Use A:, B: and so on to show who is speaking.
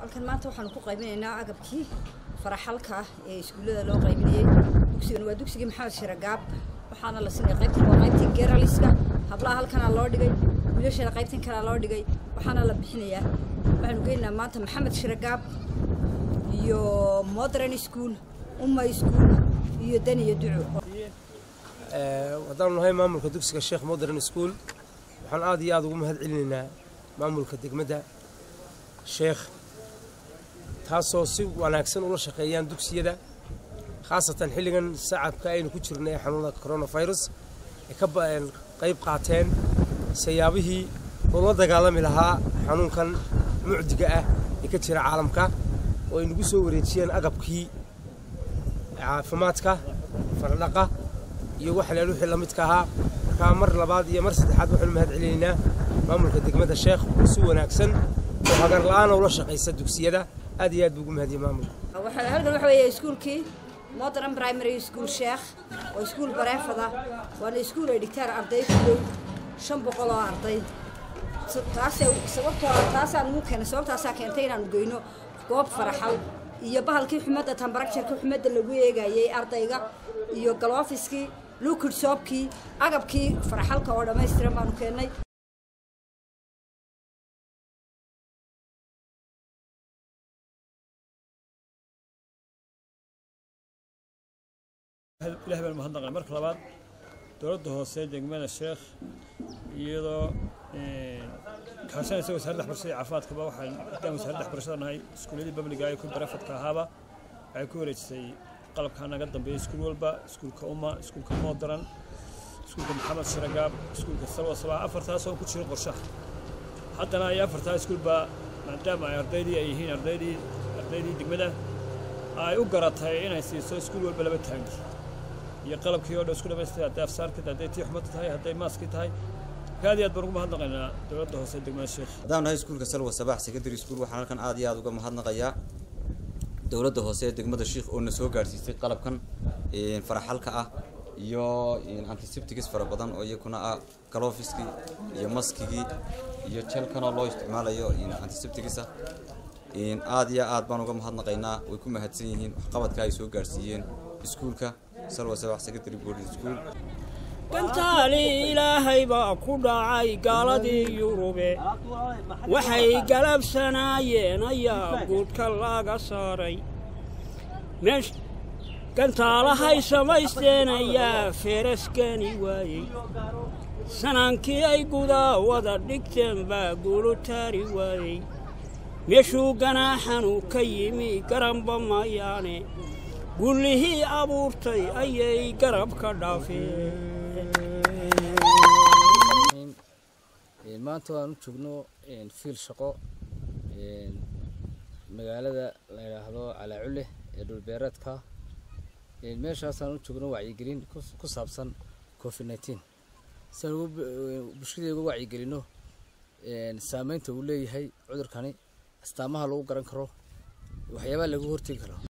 A: halkan maanta waxaanu ku qaybinaynaa agabkii faraxalka ah ee iskuullada loo qaybinayey dugsigan waa dugsigii maxamed shiragaab waxaana la siinaya qaybtan waa qaybtii geraliska hablaha halkanaa loo dhigay wiilashana qaybtan kalea loo dhigay waxaana la bixinayaa waxaanu geynaynaa maanta maxamed shiragaab iyo modern school umma school iyo dan iyo duco
B: haddaanu nahay maamulka dugsiga sheekh modern school waxaan aad iyo aada ugu mahad celinaynaa maamulka degmadda sheekh taasoo si wanaagsan ula shaqeeyaan dugsiyada khaasatan xilligan sacabka aynu ku jirnay ee xanuunada coronavirus ay ka qayb qaateen sayaabihii loola dagaalami lahaa xanuunkan mucdiga ah ee ka jira caalamka oo ay nagu soo wareejiyeen agabkii caafimaadka fardhaqa iyo waxalaal wixii la midka ahaa markaa mar labaad iyo mar saddexaad waxaanu mahad celinaynaa maamulka degmada sheekh oo si wanaagsan oo hagar la-aana ula shaqaysa dugsiyada aad iyo aad buu ugu mahadiyey maamulka
A: halkan waxa weeye iskuulkii modern primary school sheekh oo iskuul bareefada waana iskuul ay dhigtaan arday ku dhow shan boqol oo arday taasee sababtoo taasaan ugu keenay sababtaasaa keentay inaanu geyno goob faraxal iyo bahalkii xumadda tambarakjarka xumadda lagu eegayey ardayga iyo galoofiskii lukid soobkii agabkii faraxalka oo dhammaystiran baanu keennay
C: ilahay baan mahadnaqay marka labaad dowladda hoose degmada sheekh iyadoo kaashanaysa wasaaradda waxbarashada iyo caafimaadkaba waxaan haddaan wasaaradda waxbarashada nahay iskuulyadii babliga iyo kuwii barafadka ahaaba waxay ku wareejisay qalabkaa naga dambeeya iskuul walba iskuulka umma iskuulka moodaran iskuulka maxamed shiragaab iskuulka salwa sabaa afartaas oo ku jira qorshaha haddana ay afartaa iskuulba maadaama ay ardaydii ay yihiin ardaydii ardaydii degmada ay u garatay inay siiso iskuul walba laba taangi iyo qalabkii oo dhan isku dhamaystay hadday afsaarkii hadday tii xumad tahay hadday maaskii tahay aad iyo aad baan ugu mahadnaqaynaa dowladda hoose degmada sheekh
D: haddaan nahay iskuulka salwa sabax secondary school waxaan halkan aad iyo aad uga mahadnaqayaa dowladda hoose ee degmada sheekh oo na soo gaadhsiisay qalabkan faraxalka ah iyo antiseptics fara badan oo iyakuna ah galofiskii iyo maskigii iyo jelkanoo loo isticmaalayo antiseptics ah aad iyo aad baan uga mahadnaqaynaa way ku mahadsan yihiin waxqabadka ay soo gaadhsiiyeen iskuulka salwa sabax secondary boarding school
E: gantaali ilaahay baa ku dhacay gaaladii yurube waxay galabsanaayeen ayaa guudka laga saaray meesh gantaalahay samaysteen ayaa feeraskani waayey sanaankii ay gudaa wada dhigteen baa guulu taari waayey meeshuu ganaaxanu ka yimi garanba mayaane gullihii abuurtay ayay garab ka dhaafeen
F: maanta waan u joogno fiil shaqo magaalada la yidhaahdo calaaculle ee dhulbeereedka meeshaasaan u joogno wacyigelin ku saabsan covid nneteen si aan bulshadii uga wacyigelino saameynta uu leeyahay cudurkani astaamaha lagu garan karo waxyaabaha lagu hortegi karo